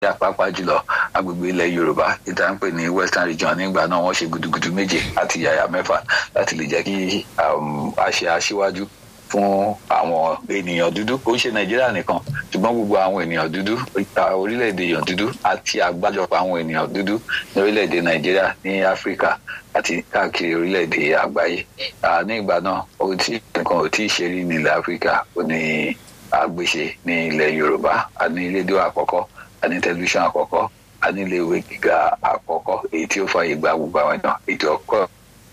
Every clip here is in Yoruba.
nàìjíríà pàápàá jùlọ agbègbè ilẹ̀ yorùbá ìta ń pè ní western region nígbà náà wọ́n ṣe gudugudu méje àti yàyà mẹ́fà láti lè jẹ́ kí a ṣe aṣíwájú fún àwọn ènìyàn dúdú kò ń ṣe nàìjíríà nìkan ṣùgbọ́n gbogbo àwọn ènìyàn dúdú orílẹ̀-èdè èèyàn dúdú àti àgbájọpọ̀ àwọn ènìyàn dúdú ní orílẹ̀-èdè nàìjíríà ní áfíríkà àti káàkiri orílẹ̀-èdè àgbáyé ní ìgbà náà ohun tí nǹkan ò tí ì ṣe rí nílẹ̀ áfíríkà ó ní àgbéṣe ní ilẹ̀ yorùbá a ní rédíò àkọ́kọ́ a ní tẹlifíṣàn àkọ́kọ́ a ní iléèwé gíga àkọ́kọ́ èyí tí ó fààyè gba gbogbo àwọn èèyàn ètò ọkọ̀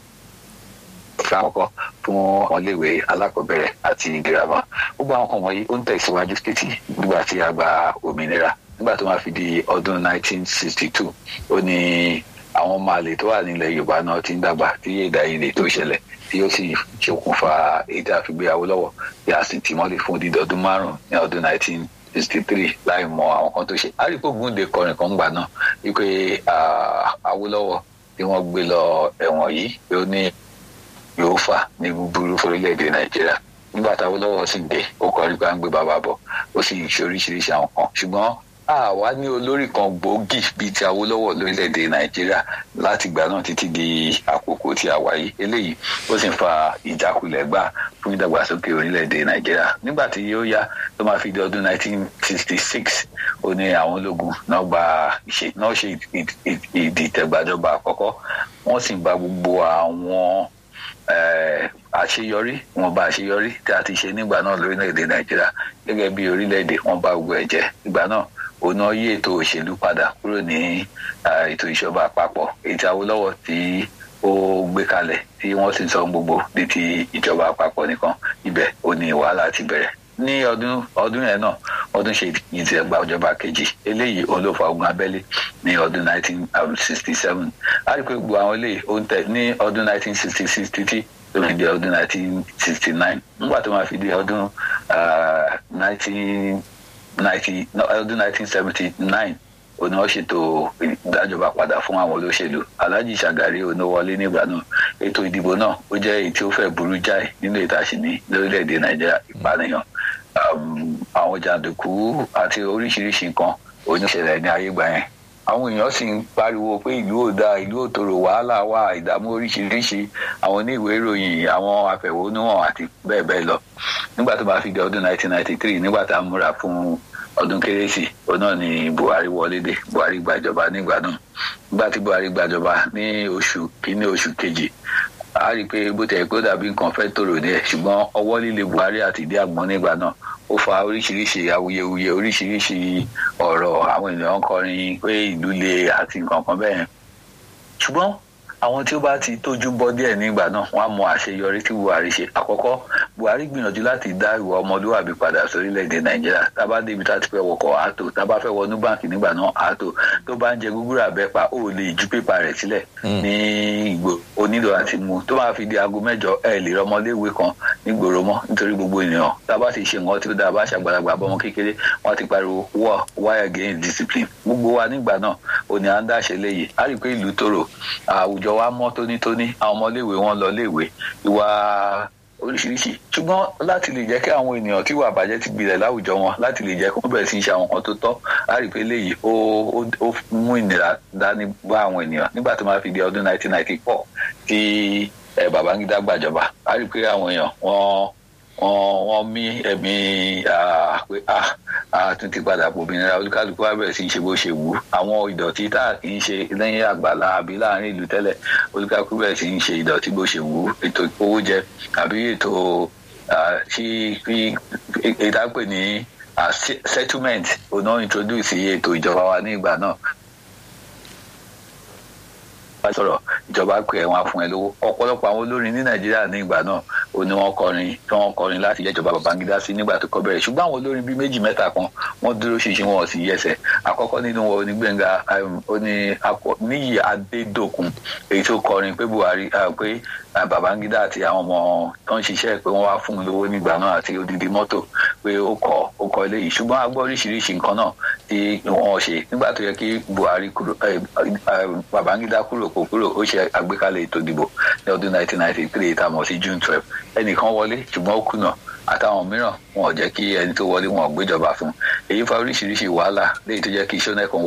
fún àkọ́kọ́ fún ọmọléèwé alákọ̀ọ́bẹ̀rẹ̀ àti girama gbogbo àwọn kan wọ̀nyí ó ń tẹ̀síwájú títí nígbà tí a gba òmìnira nígbà tó máa fi di ọdún 1962 ó ní àwọn ọmọ àlè tó wà nílẹ̀ yorùbá náà ti ń dàgbà tí èdè àìyedè tó ṣẹlẹ̀ tí ó sì ṣokùnfà èdè àfigbéyàwó lọ́wọ́ tí a sì tì mọ́lẹ̀ fún odidi ọdún márùn-ún ní ọdún 1963 láì mọ àwọn kan tó ṣe àríkò gúnde kọrin kan gbà náà wípé Awólọ́wọ̀ tí wọ́n gbé lọ ẹ̀wọ̀n yìí pé ó ní yóò fà ní búburú fórílẹ̀-èdè nàìjíríà nígbà táwọn lọ́wọ́ sì dé ó kọrí pé à ń gbé bàbá bọ̀ ó sì ṣe oríṣiríṣi àwọn kan ṣùgbọ́n àwa ní olórí kan gbòógì bíi ti Awólọ́wọ̀ lórílẹ̀-èdè nàìjíríà láti ìgbà náà títí di àkókò tí a wà yìí eléyìí ó sì ń fa ìjákulẹ̀ gbà fún ìdàgbàsókè orílẹ̀-èdè nàìjíríà nígbà tí yóò yá tó máa fi di ọdún 1966 ó ní àwọn ológun náà gba ìṣe náà ṣe ìdìtẹ̀gbàjọba àkọ́kọ́ wọ́n sì gba gbogbo àwọn àṣeyọrí wọn bá àṣeyọrí tí a ti ṣe nígbà náà lórílẹ̀‐èdè nàìjíríà gẹ́gẹ́ bí orílẹ̀‐èdè wọn bá gbogbo ẹ̀ jẹ́ ìgbà náà òun náà yí ètò òṣèlú padà kúrò ní ètò ìṣọba àpapọ̀ èyí tí Awólọ́wọ̀ tí ó gbé kalẹ̀ tí wọ́n sì sọ gbogbo ní ti ìjọba àpapọ̀ nìkan ibẹ̀ ó ní wàhálà ti bẹ̀rẹ̀ ní ọdún ọdún yẹn náà ọdún ṣe ìtìgbà ìjọba kejì eléyìí òun ló fa ogun abẹ́lé ní ọdún 1967 a rí i pé gbogbo àwọn eléyìí ó ń tẹ̀ ní ọdún 1966 títí tó fi di ọdún 1969 nígbà tó máa fi di ọdún 1990 ọdún 1979 òun náà ṣètò ìdájọba padà fún àwọn olóṣèlú Alhaji Shagari oníwọlé nígbà náà ètò ìdìbò náà ó jẹ́ èyí tí ó fẹ́ burú jáì nínú ìtàṣìní lórílẹ̀‐èdè Nàìjíríà ìpànìyàn àwọn jàǹdùkú àti oríṣiríṣi nǹkan oníṣẹ̀lẹ̀ ní ayé gbà yẹn àwọn èèyàn sì ń pariwo pé ìlú ò dáa ìlú ò tòrò wàhálà wà ìdààmú oríṣiríṣi àwọn oníwèé ìròyìn àwọn afẹ̀hónúhàn àti bẹ́ẹ̀ bẹ́ẹ̀ lọ nígbà tó bá fi di ọdún 1993 nígbà tá a múra fún ọdún kérésì òun náà ni Buhari wọlé dé Buhari gbàjọba nígbà náà nígbà tí Buhari gbàjọba ní oṣù kínní oṣù kejì a rí i pé bó tẹ̀ pé ó dàbí nǹkan fẹ́ tòrò ní ẹ̀ ṣùgbọ́n ọwọ́ líle Buhari àti ìdí àgbọn nígbà náà ó fa oríṣiríṣi awuyewuye oríṣiríṣi ọ̀rọ̀ àwọn ènìyàn kọrin pé ìlú le àti nǹkan kan bẹ́ẹ̀ ṣùgbọ́n àwọn tí ó bá ti tójú bọ́ díẹ̀ nígbà náà wọ́n á mọ àṣeyọrí tí Buhari ṣe àkọ́kọ́ Buhari gbìyànjú láti dá ìwà ọmọlúwàbí padà sórílẹ̀-èdè Nàìjíríà tá a bá débi tá a ti fẹ́ wọkọ̀ àátò tá a bá fẹ́ wọnú báǹkì nígbà náà àátò tó bá ń jẹ gúgúrú àbẹ́pà ó lè ju pépà rẹ̀ sílẹ̀ ní ìgbò onílò àti mu tó máa fi di aago mẹ́jọ ẹ̀ lè rọmọléèwé kan nígboro mọ́ nítorí gbogbo ènìyàn tá a bá ti ṣe nǹkan tí ó dáa bá ṣàgbàlagbà bọ́mọ kékeré wọ́n ti pariwo war war against discipline gbogbo wa nígbà náà òní à ń dáṣe léyìí á rí i pé ìlú tòrò àwùjọ wa mọ́ tónítóní àwọn ọmọléèwé wọn lọ léèwé ìwà oríṣiríṣi ṣùgbọ́n láti lè jẹ́ kí àwọn ènìyàn tí ìwà àbàjẹ́ ti gbilẹ̀ láwùjọ wọn láti lè jẹ́ kí wọ́n bẹ̀rẹ̀ sí í ṣe àwọn nǹkan tó tọ́ á rí i pé léyìí ó ó mú ìnira dání bá àwọn ènìyàn nígbà tó máa fi di ọdún 1994 tí Babangida gbàjọba á rí i pé àwọn èèyàn wọ́n wọ́n wọ́n mí ẹ̀mí pé a tún ti padà pòmìnira olúkálùkù wa bẹ̀rẹ̀ sí í ṣe bó ṣe wù ú àwọn ìdọ̀tí tá a kì í ṣe lẹ́yìn àgbàlá àbí láàrin ìlú tẹ́lẹ̀ olúkálùkù bẹ̀rẹ̀ sí í ṣe ìdọ̀tí bó ṣe wù ú ètò owó jẹ àbí ètò tí ìdápè ní settlement ọ̀nà introduce ètò ìjọba wa ní ìgbà náà bá sọ̀rọ̀ ìjọba pé ẹ̀ wọ́n á fún ẹ lówó ọ̀pọ̀lọpọ̀ àwọn olórin ní nàìjíríà ní ìgbà náà ó ní wọ́n kọrin tí wọ́n kọrin láti yẹ ìjọba Babangida sí nígbà tó kọ́ bẹ̀rẹ̀ ṣùgbọ́n àwọn olórin bíi méjì mẹ́ta kan wọ́n dúró ṣinṣin wọn ò sì yẹsẹ̀ àkọ́kọ́ nínú wọn ní Gbẹ́ngà Níyì Adédòkun èyí tó kọrin pé Buhari pé Babangida àti àwọn ọmọ tó ń ṣiṣẹ́ pé wọ́n wá fún un lówó nígbà náà àti odidi mọ́tò pé ó kọ́ ó kọ́ eléyìí ṣùgbọ́n a gbọ́ oríṣiríṣi nǹkan náà tí wọ́n ṣe nígbà tó yẹ kí Buhari kúrò Babangida kúrò kò kúrò ó ṣe àgbékalẹ̀ ètò ìdìbò ní ọdún 1993 tá a mọ̀ sí June 12 ẹnìkan wọlé ṣùgbọ́n ó kùnà àtàwọn mìíràn wọn ò jẹ́ kí ẹni tó wọlé wọn ò gbéjọba fún èyí fa oríṣiríṣi wàhálà léyìí tó jẹ́ kí iṣẹ́ náà kan